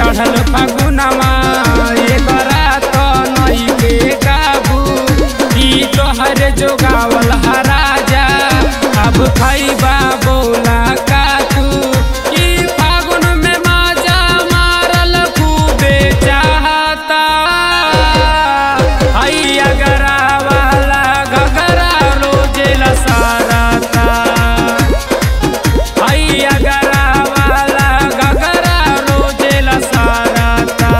चढ़ल फगुनवा एकरा तो नई के काबू ई तोहर जोगावल हा राजा अब खैबा बोला का तू ई फागुन में माजा मारल खूबे चाहता हैया गरा वाला घगरा रोजे लसारता हैया गरा वाला घगरा रोजे लसारता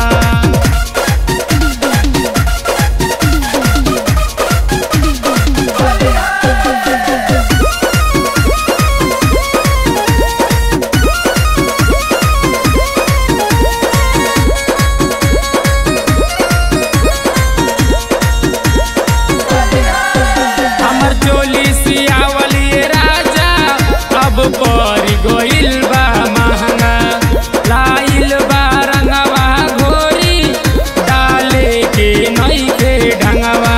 हमर चोली सियावलिए राजा अब पर गोइल बा महंगा लाइल बा रंगवा घोरी डाले के नई के ढंगवा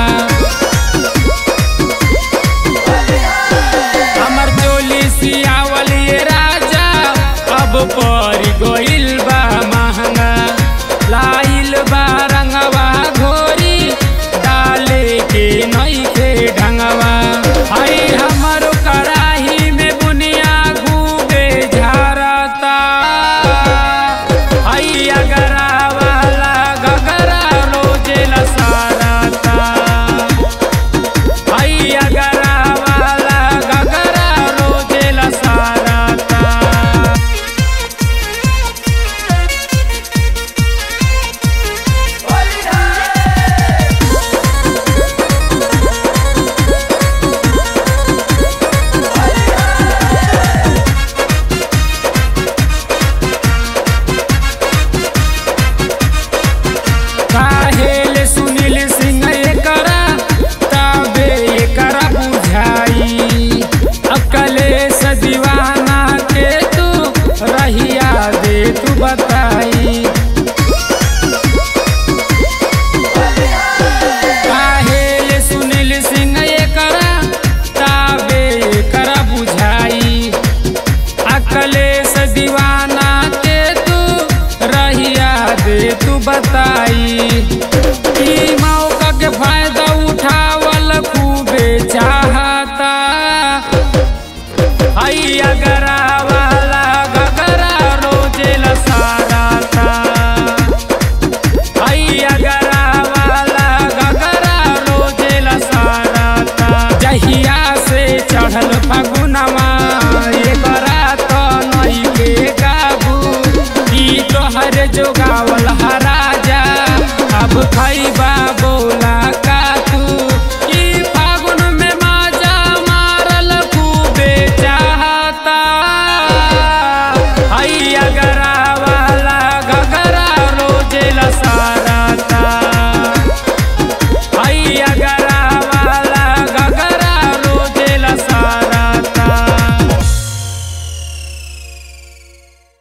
हमर चोली सियावलिए राजा अब पर गोइल बा महंगा लाइल बा रंगवा घोरी डाले के नई के ढंगवा आई हमर कराही में बुनिया खूबे झारता आई अगरा वाला गगरा रोजे लसारता हैया गरा वाला गगरा रोजे लसारता काहेल सुनील सिंह एकरा तबे एकरा बुझाई अकले से दीवाना के तू रहिया दे तू बताई काहेल सुनील सिंह एकरा तबे एकरा बुझाई अकले से दीवाना के तू रहिया दे तू बताई ई मौका के फायदा उठावल खूबे चाहता हैया गरा वाला गगरा रोजे लसारता हैया गरा वाला गगरा रोजे लसारता जहिया से चढ़ल फगुनवा एकरा तो नई के काबू ई तोहर जोगावल हा राजा अब खैबा